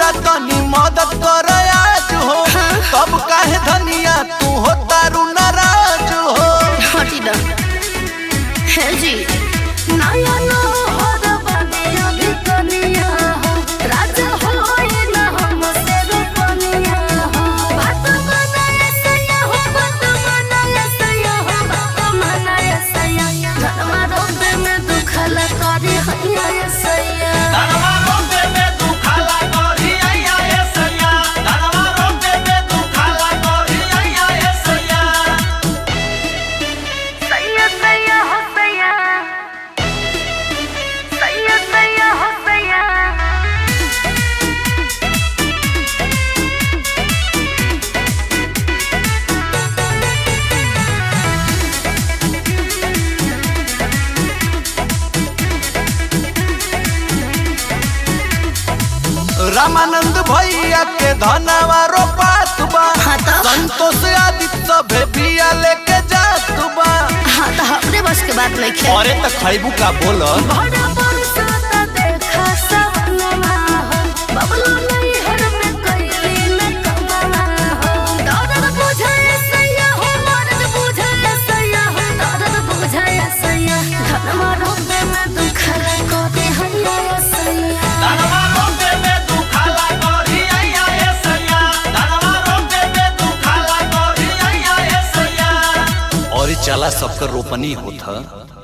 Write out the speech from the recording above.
गौरा तनी मदद कर आज हो तब काहे धनिया तू हो तारू नाराज हो हटी दा है जी नया नौहर बने अभी कनिया हो राजा होए ना हमसे रुपनिया हो बात बनाए सैया हो बात बनाए सैया हो बात बनाए सैया घरमा रोबे में दुखला करे हैया ये सैया धनवा रोपे में तू खाला करी आया ए सैया धनवा रोपे में तू खाला करी आया ए सैया सैया सैया हो सैया सैया सैया हो सैया रामानंद भैया के धनवा रोपात बा हाँ तो? संतोष आदित्य सभे बिया लेके जात बा हाँ तो हमरे बस के बात नहीं खेल अरे त खैबू का बोल बड़ा बरसात देखा सवनमा हो बबलू नहीं हर में कैली में कमला हो दर्द बुझाए सैया हो मर्द बुझाए सैया हो दर्द बुझाए सैया धनमा रोबे में दुख को दे हैया सैया धनवा रोपे में तू खाला करी आया ए सैया धनवा रोपे में तू खाला करी आया ए सैया और चला सबकर रोपनी होता